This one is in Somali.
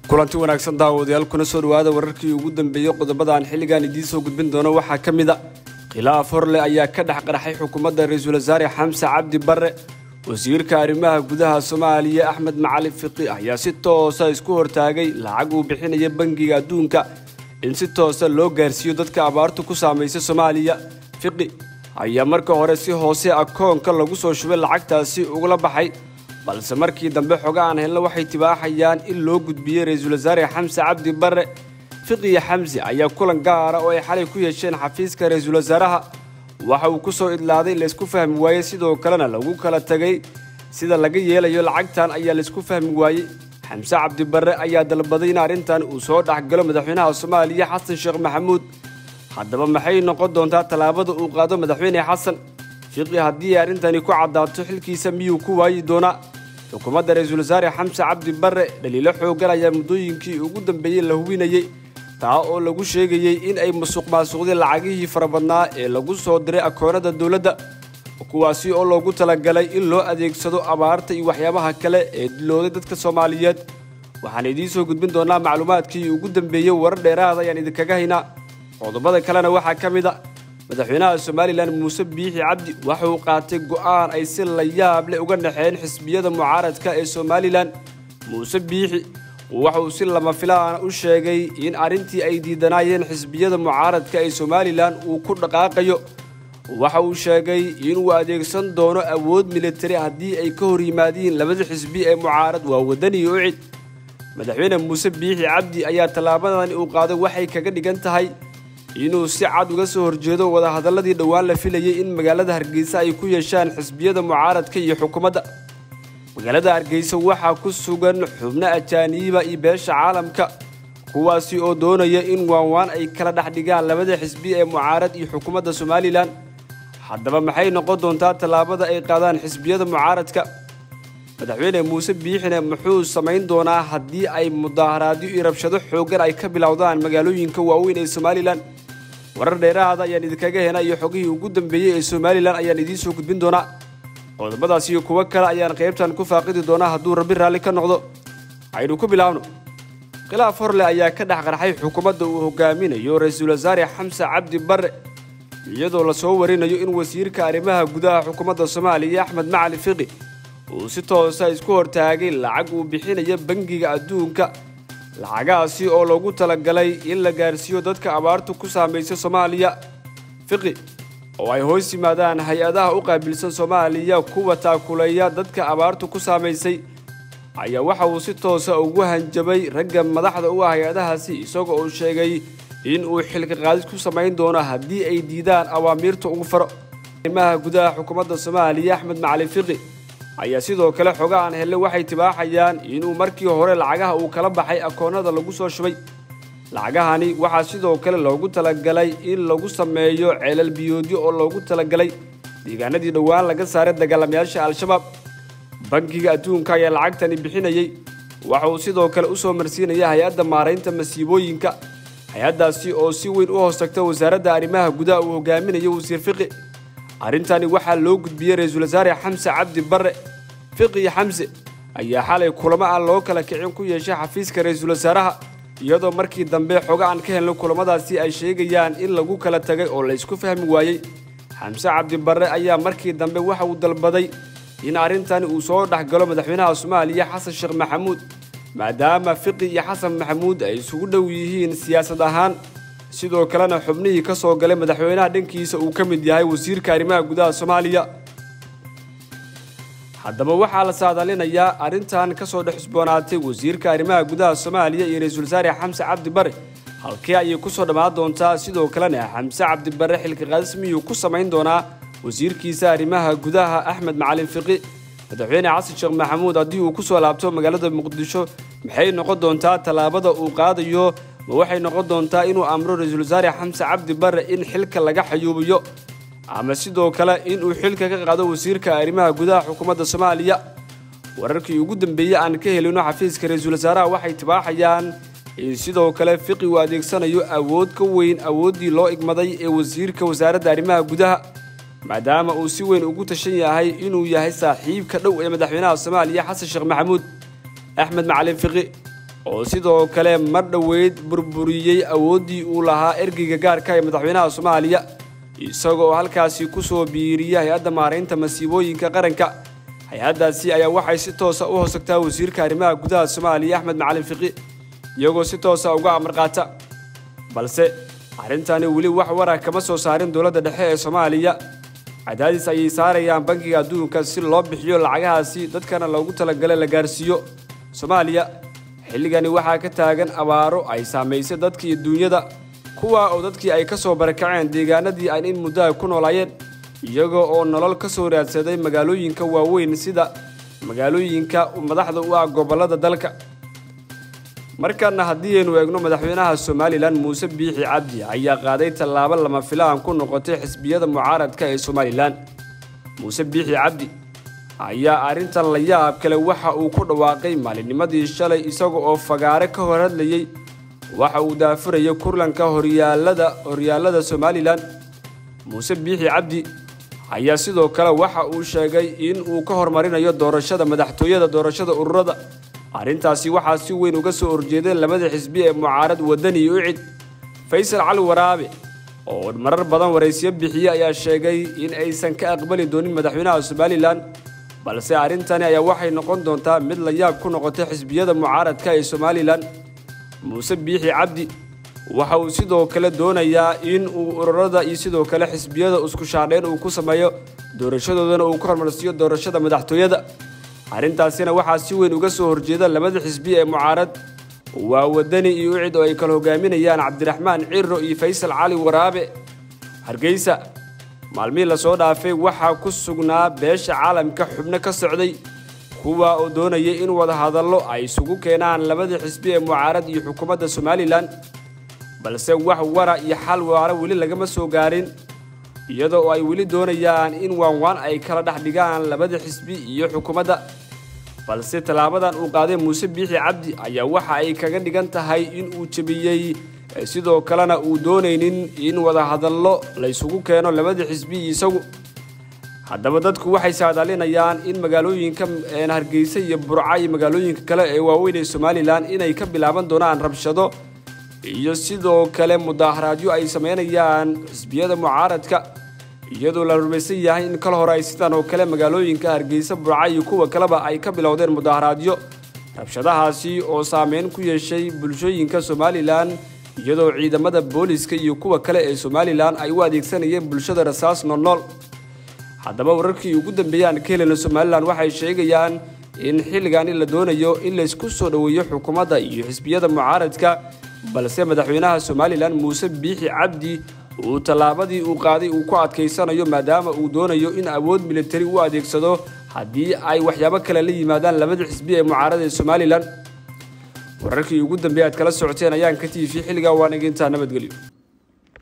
kulanti wanaagsan daawadayaal kuna soo dhawaada wararkii ugu dambeeyey qodobada aan xilligan idiin soo gudbin doono waxaa ka mid a khilaaf horle ayaa ka dhex qaraxay xukuumadda ra-iisul wasaare xamse cabdi barre wasiirka arrimaha gudaha soomaaliya axmed macali fiqi ayaa si toosa isku hortaagay lacag uu bixinaya bangiga adduunka in si toosa loo gaarsiiyo dadka abaartu ku saamaysa soomaaliya fiqi ayaa marka hore si hoose akoonka lagu soo shubay lacagtaasi ugula baxay balse markii dambe xoga aan helna waxay tibaaxayaan in loo gudbiyey ra-iisul wasaare xamse cabdi barre fiqiya xamse ayaa kulan gaara oo ay xalay ku yeesheen xafiiska ra-iisul wasaaraha waxa uu ku soo idlaaday laysku fahmi waayey sidoo kalena lagu kala tegay sida laga yeelayo lacagtan ayaa laysku fahmi waayey xamse cabdi barre ayaa dalbaday in arrintan uu soo dhexgalo madaxweynaha soomaaliya xasan sheekh maxamuud haddaba maxay noqon doontaa tallaabada uu qaado madaxweyne xasan fiqi haddii ay arrintani ku caddaato xilkiisa miyuu ku waayi doonaa xukuumadda ra-iisul wasaare xamse cabdi barre dhaliilo xooggan ayaa muddooyinkii ugu dambeeyey la hubinayey taa oo lagu sheegayey in ay musuq maasuqdeen lacagihii farabadnaa ee lagu soo diray akoonada dowladda kuwaasi oo loogu talagalay in loo adeegsado abaarta iyo waxyaabaha kale ee dilooday dadka soomaaliyeed waxaan idiin soo gudbin doonaa macluumaadkii ugu dambeeyey warar dheeraada ayaan idinkaga haynaa qodobada kalena waxaa ka mid a madaxweynaha somalilan muuse biixi cabdi waxa uu qaatay go'aan ay si la yaab leh uga dhexeen xisbiyada mucaaradka ee somalilan muuse biixi waxa uu si lama filaana u sheegay in arrintii ay diidanaayeen xisbiyada mucaaradka ee somalilan uu ku dhaqaaqayo waxa uu sheegay inuu adeegsan doono awood militari haddii ay ka hor yimaadiin labada xisbi ee mucaarad waa wadani iyo ucid madaxweyne muuse biixi cabdi ayaa tallaabadani uu qaaday waxay kaga dhigan tahay inuu si cad uga soo horjeedo wadahadalladii dhowaan la filayey in magaalada hargeysa ay ku yeeshaan xisbiyada mucaaradka iyo xukuumadda magaalada hargeysa waxaa ku sugan xubno ajaaniiba iyo beesha caalamka kuwaasi oo doonaya in waanwaan ay kala dhex dhigaan labada xisbi ee mucaarad iyo xukuumadda somalilan haddaba maxay noqon doontaa tallaabada ay qaadaan xisbiyada mucaaradka madaxweyne muuse biixine muxuu samayn doonaa haddii ay mudaaharaadyo iyo rabshado xooggan ay ka bilowdaan magaalooyinka waaweyn ee somalilan warar dheerahaada ayaan idinkaga hena iyo xogihii ugu dambeeyey ee somalilan ayaan idiin soo gudbin doonaa qodobadaas iyo kuwo kale ayaan qaybtan ku faaqidi doonaa hadduu rabbi raalli ka noqdo aynu ku bilaabno khilaaf horle ayaa ka dhex qarxay xukuumadda uu hogaaminayo ra-iisul wasaare xamse cabdi barre iyadoo lasoo warinayo in wasiirka arrimaha gudaha xukuumadda soomaaliya axmed macali fiqi uu si toosa isku hortaagay lacag uu bixinaya bangiga adduunka lacagahaasi oo loogu talagalay in la gaarsiiyo dadka abaartu ku saamaysa soomaaliya fiqi oo ay hoos yimaadaan hay-adaha u qaabilsan soomaaliya kuwa taakuleeya dadka abaartu ku saamaysay ayaa waxa uu si toosa ugu hanjabay ragga madaxda u ah hay-adahaasi isagoo uu sheegay in uu xilka qaadis ku samayn doono haddii ay diidaan awaamiirta ugu faro arrimaha gudaha xukuumadda soomaaliya axmed macali fiqi ayaa sidoo kale xoga aan helle waxay tibaaxayaan inuu markii hore lacagaha uu kala baxay akoonnada lagu soo shubay lacagahani waxaa sidoo kale loogu talagalay in lagu sameeyo ceelal biyoodyo oo loogu talagalay deegaanadii dhowaan laga saaray dagaalamayaasha al-shabaab bangiga adduunka ayaa lacagtani bixinayey waxa uu sidoo kale u soo marsiinaya hay-adda maaraynta masiibooyinka hay-addaasi oo si weyn u hoos tagta wasaaradda arrimaha gudaha uu hogaaminayo wasiir fiqi arrintani waxaa loo gudbiyey ra-iisul wasaare xamse cabdi barre fiqi xamse ayaa xalay kulamo aan loo kala kicin ku yeeshay xafiiska ra-iisul wasaaraha iyadoo markii dambe xoga aan ka helno kulamadaasi ay sheegayaan in lagu kala tagay oo laysku fahmi waayey xamse cabdi barre ayaa markii dambe waxa uu dalbaday in arrintani uu soo dhexgalo madaxweynaha soomaaliya xasan sheekh maxamuud maadaama fiqi iyo xasan maxamuud ay isugu dhow yihiin siyaasad ahaan sidoo kalena xubnihii ka soo galay madaxweynaha dhankiisa uu ka mid yahay wasiirka arrimaha gudaha soomaaliya haddaba waxaa la saadaalinayaa arrintan ka soo dhex cusboonaatay wasiirka arrimaha gudaha soomaaliya iyo ra-iisul wasaare xamse cabdi barre halkee ayay ku soo dhammaan doontaa sidoo kalena xamse cabdi barre xilka qaadis miyuu ku samayn doonaa wasiirkiisa arrimaha gudaha axmed macalin fiqi madaxweyne xasan sheekh maxamuud haddii uu ku soo laabto magaalada muqdisho maxay noqon doontaa tallaabada uu qaadayo ma waxay noqon doontaa inuu amro ra-iisul wasaare xamse cabdi barre in xilka laga xayuubiyo ama sidoo kale inuu xilka ka qaado wasiirka arrimaha gudaha xukuumadda soomaaliya wararkii ugu dambeeyey aan ka helino xafiiska ra-iisul wasaaraha waxay tibaaxayaan in sidoo kale fiqi uu adeegsanayo awood ka weyn awooddii loo igmaday ee wasiirka wasaaradda arrimaha gudaha maadaama uu si weyn ugu tashan yahay inuu yahay saaxiibka dhow ee madaxweynaha soomaaliya xasan sheekh maxamuud axmed macalin fiqi oo sidoo kale mar dhoweyd burburiyey awooddii uu lahaa ergeyga gaarka ee madaxweynaha soomaaliya isagoo halkaasi ku soo biiriyay hay-adda maaraynta masiibooyinka qaranka hay-addaasi ayaa waxay si toosa u hoosagtaa wasiirka arrimaha gudaha soomaaliya axmed macalin fiqi iyagoo si toosa uga amar qaata balse arrintani weli wax warah kama soo saarin dowladda dhexe ee soomaaliya cadaadis ayay saarayaan bankiga adduunka si loo bixiyo lacagahaasi dadkana loogu talagalay la gaarsiiyo soomaaliya xilligani waxaa ka taagan abaaro ay saamaysay dadka iyo duunyada kuwa oo dadkii ay ka soo barakaceen deegaanadii ay in muddaha ku noolaayeen iyagoo oo nolol ka soo raadsaday magaalooyinka waaweyn sida magaalooyinka madaxda u ah gobollada dalka markaana haddii aynu eegno madaxweynaha somalilan muuse biixi cabdi ayaa qaaday tallaabo lama filaan ku noqotay xisbiyada mucaaradka ee somalilan muuse biixi cabdi ayaa arrintan la yaab kale waxa uu ku dhawaaqay maalinnimadii shalay isaga oo fagaare ka hor hadlayey waxa uu daafurayay kurlanka horyaalada horyaallada somalilan muuse biixi cabdi ayaa sidoo kale waxa uu sheegay in uu ka hormarinayo doorashada madaxtooyada doorashada ururada arrintaasi waxaa si weyn uga soo horjeeday labada xisbi ee mucaarad wadani iyo ucid faysal cali waraabe oo marar badan waraysiyo bixiye ayaa sheegay in aysan ka aqbali doonin madaxweynaha somalilan balse arrintani ayaa waxay noqon doontaa mid la yaab ku noqotay xisbiyada mucaaradka ee somalilan muuse biixi cabdi waxa uu sidoo kale doonayaa in uu ururada iyo sidoo kale xisbiyada isku shaadheyn uu ku sameeyo doorashadoodana uu ka hormarsiiyo doorashada madaxtooyada arrintaasina waxaa si weyn uga soo horjeeda labada xisbi ee mucaarad waa wadani iyo ucid oo ay kala hogaaminayaan cabdiraxmaan ciro iyo faysal cali waraabe hargeysa maalmihii lasoo dhaafay waxaa ku sugnaa beesha caalamka xubno ka socday kuwa oo doonayay in wadahadallo ay isugu keenaan labada xisbi ee mucaarad iyo xukuumadda somalilan balse wax wara iyo xal waara weli lagama soo gaarin iyadoo oo ay weli doonayaan in waanwaan ay kala dhex dhigaan labada xisbi iyo xukuumadda balse tallaabadan uu qaaday muuse biixi cabdi ayaa waxa ay kaga dhigan tahay in uu jebiyey sidoo kalena uu doonaynin in wadahadallo la ysugu keeno labada xisbi isagu haddaba dadku waxay saadaalinayaan in magaalooyinka hargeysa iyo burca iyo magaalooyinka kale ee waaweyn ee somalilan inay ka bilaaban doonaan rabshado iyo sidoo kale mudaaharaadyo ay sameynayaan xisbiyada mucaaradka iyadoo la rumaysan yahay in kal hore ay sidan oo kale magaalooyinka hargeysa burca iyo kuwa kaleba ay ka bilowdeen mudaaharaadyo rabshadahaasi oo saameyn ku yeeshay bulshooyinka somalilan iyadoo ciidamada booliska iyo kuwa kale ee somalilan ay u adeegsanayeen bulshada rasaas noolnool haddaba wararkii ugu dambeeyey aan ka helina somalilan waxay sheegayaan in xilligani la doonayo in laysku soo dhoweeyo xukuumadda iyo xisbiyada mucaaradka balse madaxweynaha somalilan muuse biixi cabdi uu tallaabadii uu qaaday uu ku adkaysanayo maadaama uu doonayo in awood militari u adeegsado haddii ay waxyaabo kale la yimaadaan labada xisbi ee mucaarada ee somalilan wararkii ugu dambeey aad kala socoteen ayaan ka tiifi xilligaa waanagintaa nabadgelyo